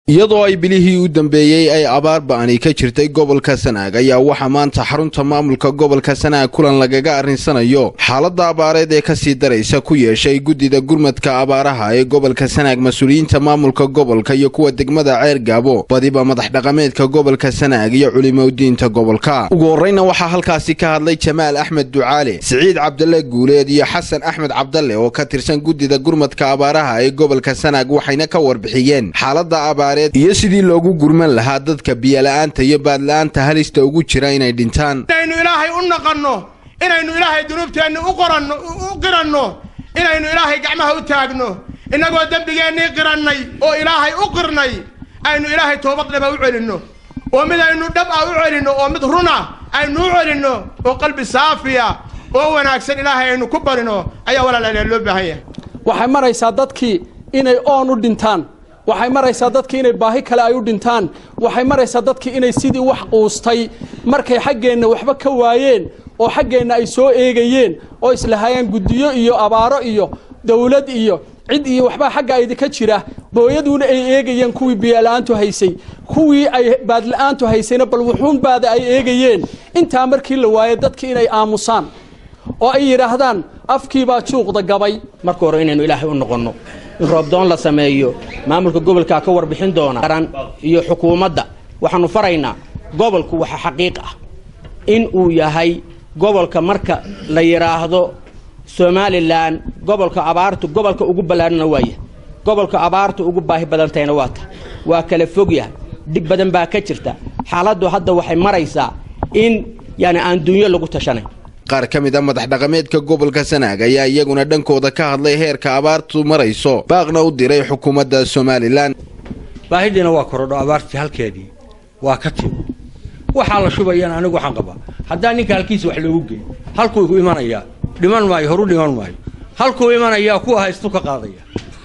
iyadoo ay bilihii u dambeeyey ay abaar ba'ani ka jirtay gobolka sanaag ayaa waxaa maanta xarunta maamulka gobolka sanaag kulan lagaga arrinsanayo xaaladda abaareed ee kasii daraysa ku yeeshay guddida gurmadka abaaraha ee gobolka sanaag mas-uuliyiinta maamulka gobolka iyo kuwa degmada ceer gaabo badiba madax dhaqameedka gobolka sanaag iyo culimodiinta gobolka ugu horreyna waxaa halkaasi ka hadlay jamaal axmed ducaale siciid cabdalle guuleed iyo xasan axmed cabdalle oo ka tirsan guddida gurmadka abaaraha ee gobolka sanaag waxayna ka warbixiyeen xaaladda abaareed iyo sidii loogu gurman lahaa dadka biyola'aanta iyo baadla'aanta halista ugu jira inay dhintaan inaynu ilaahay u naqanno inaynu ilaahay dunuubteenna u qoranno u qiranno inaynu ilaahay gacmaha u taagno innagoo dembigeennii qirannay oo ilaahay u qirnay aynu ilaahay toobad dhaba u celinno oo mid aynu dhab ah u celinno oo mid runa aynu u celinno oo qalbi saafiya oo wanaagsan ilaahay aynu ku barino ayaa walaalayaal loo baahan yahay waxay maraysaa dadkii inay oon u dhintaan waxay maraysaa dadkii inay baahi kale ay u dhintaan waxay maraysaa dadkii inay sidii wax quustay markay xaggeenna waxba ka waayeen oo xaggeenna ay soo eegayeen oo islahayaan guddiyo iyo abaaro iyo dawlad iyo cid iyo waxbaa xagga idinka jira booyaduuna ay eegayeen kuwii biyola'aantu haysay kuwii ay baadla'aantu haysayna bal wuxuunbaada ay eegayeen intaa markii la waayo dadkii inay aamusaan oo ay yidhaahdaan afkiibaa juuqda gabay marka hore inaynu ilaahay u noqonno in roobdoon la sameeyo maamulka gobolkaa ka warbixin doona qaran iyo xukuumadda waxaannu faraynaa gobolku waxa xaqiiq ah in uu yahay gobolka marka la yidhaahdo somalilan gobolka abaartu gobolka ugu ballaarhana waaya gobolka abaartu ugu baahi badantahayna waa ta waa kala fogyahay dhib badan baa ka jirta xaaladdu hadda waxay maraysaa in yani aan dunyo lagu tashanayn qaar ka mid a madax dhaqameedka gobolka sanaag ayaa iyaguna dhankooda ka hadlay heerka abaartu marayso baaqna u diray xukuumadda somalilan baahidiina waa korodho abaartii halkeedii waa ka timi waxaa la shubayaan anigu waxaan qabaa haddaan ninka halkiisa wax loogu geey halkuu ku imanayaa dhiman maayo horu dhiman maayo halkuu imanayaa kuwa haystu ka qaadaya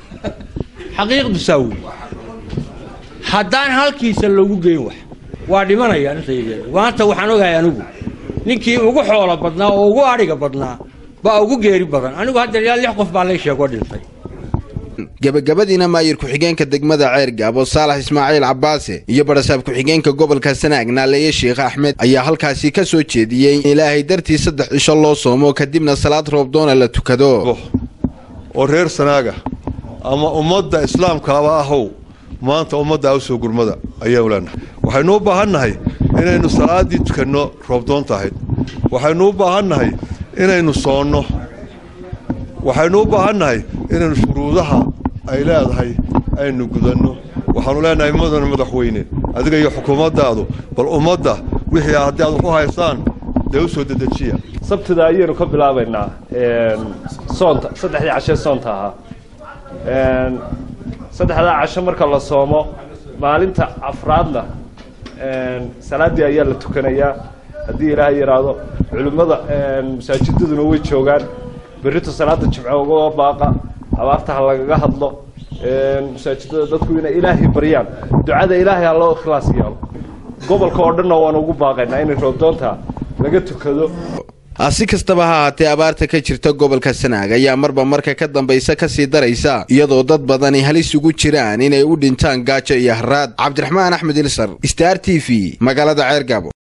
xaqiiqdu saa wey haddaan halkiisa loogu geyn wax waa dhimanayaan intaygeeda maanta waxaan ogahay anigu ninkii ugu xoolo badnaa oo ugu adhiga badnaa baa ugu geeri badan anigu hadda ilaa lix qof baa lay sheego dhintay gebagabadiina maayir ku-xigeenka degmada ceer gaabo saalax ismaaciil cabbaase iyo barasaab ku-xigeenka gobolka sanaag naaleeye sheekh axmed ayaa halkaasi ka soo jeediyey in ilaahay dartii saddex cisho loo soomo kadibna salaad roobdoona la tukado oo reer sanaaga ama ummadda islaamkaaba ahow maanta ummaddaa u soo gurmada ayaanu leenahay waxaynu u baahannahay inaynu salaaddii tukanno roobdoonta ahayd waxaynu u baahannahay inaynu soonno waxaynu u baahannahay inaynu shuruudaha ay leedahay aynu gudanno waxaanu leenahay mudane madaxweyne adiga iyo xukuumaddaadu bal ummadda wixii haddii aad wax u haystaan dee u soo dedejiya sabtida ayaynu ka bilaabaynaa soonta saddexdii cashee soonta ahaa saddexdaa casho marka la soomo maalinta afraadna salaaddii ayaa la tukanayaa haddii ilaahay yidhaahdo culimmada masaajidaduna way joogaan berrito salaada jimco uga baaqa abaarta ha lagaga hadlo masaajidada dadku inay ilaahay baryaan ducada ilaahay ha loo ikhlaas yeelo gobolka oo dhanna waanu ugu baaqaynaa inay roobdoonta laga tukado si kastaba ha ahaatee abaarta ka jirta gobolka sanaag ayaa marba marka ka dambaysa kasii daraysa iyadoo dad badani halis ugu jiraan inay u dhintaan gaajo iyo haraad cabdiraxmaan axmed ilsar star t v magaalada ceergaabo